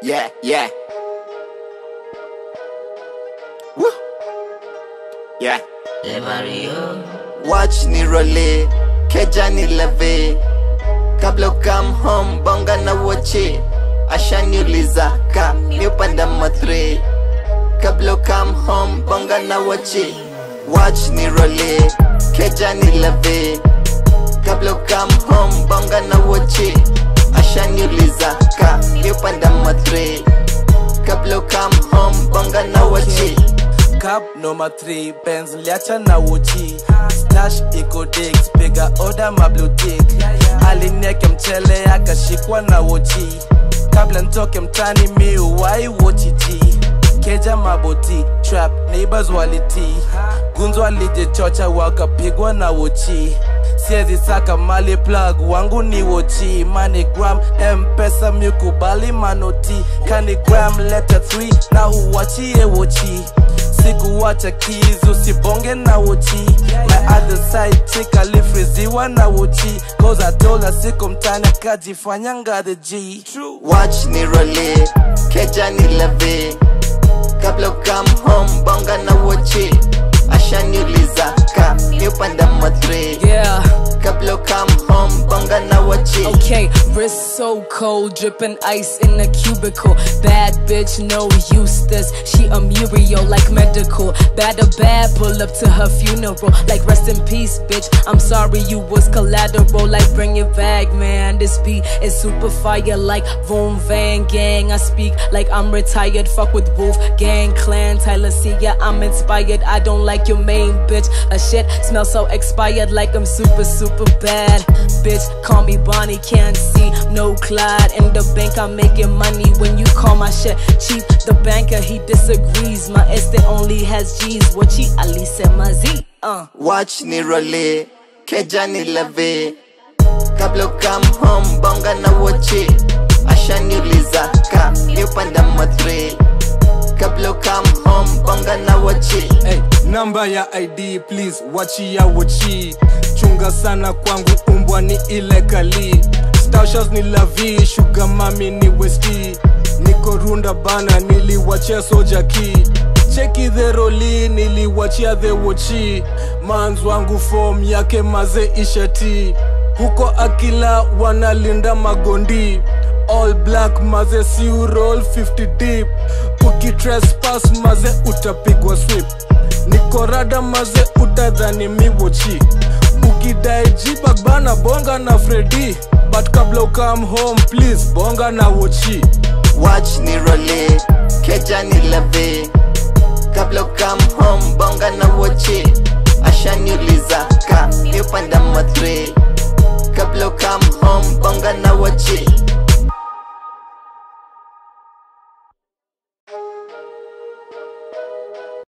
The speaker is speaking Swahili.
Yeah, yeah. Woo. Yeah. Watch ni role, keja ni leve. Kabla come home, bonga na woche. Ashaniuliza ka mi upanda matre. Kabla come home, bonga na woche. Watch ni role, keja ni leve. Kabla come home, bonga na woche. Ashaniuliza ka mi upanda matre. Kabla come home, bonga na woche. Cup number 3 Benz liacha na uchi Stash iko digs piga order mablutik Alineke mchele akashikwa na uchi Kabla ntoke mtani mi uwai wochi ji Keja maboti trap neighbors waliti Gunzo alijichocha wakapigwa na uchi siezi saka mali plug wangu ni wochi manigram mpesa mikubali manoti kanigram leta 3 na huwachie wochi sikuwacha keys usibonge na wochi my other side chick alifriziwa na wochi cause I told her siko mtani akajifanya ngade G True. Watch ni role, keja ni leve. Kabla come home, bonga na woche. Ashaniuliza ka mi upanda matre. Yeah, Kabla come home, bonga na woche. okay. Wrist so cold, dripping ice in the cubicle. Bad bitch, no Eustace. She a Muriel like medical. Bad or bad, pull up to her funeral. Like rest in peace, bitch. I'm sorry you was collateral. Like bring it back, man. This beat is super fire like Vroom Van Gang. I speak like I'm retired. Fuck with Wolf Gang Clan. Tyler C, yeah, I'm inspired. I don't like your main bitch. A shit smell so expired like I'm super, super bad. Bitch, call me Bonnie, can't see no Clyde. In the bank, I'm making money when you call my shit cheap. The banker, he disagrees. My estate only has G's. What she Ali said, my Z. Uh. Watch ni role, keja ni leve. Kabla come home, bonga na woche. Ashaniuliza ka mi upanda matre. Kabla come home, bonga na woche. Hey, namba ya ID please wachia wochi chunga sana kwangu umbwa ni ile kali Stashas ni lavi sugar mami ni westi niko runda bana niliwachia soja ki cheki the roli niliwachia the wochi mans wangu form yake maze ishati huko akila wanalinda magondi all black maze si roll 50 deep ukitrespass maze utapigwa swip nikorada maze utadhani miwochi ukidai jibag bana bonga na fredi but kabla ukam home please bonga na wochi Watch ni role, keja ni leve. Kabla come home, bonga na woche. Ashaniuliza ka mi upanda matre. Kabla come home, bonga na woche.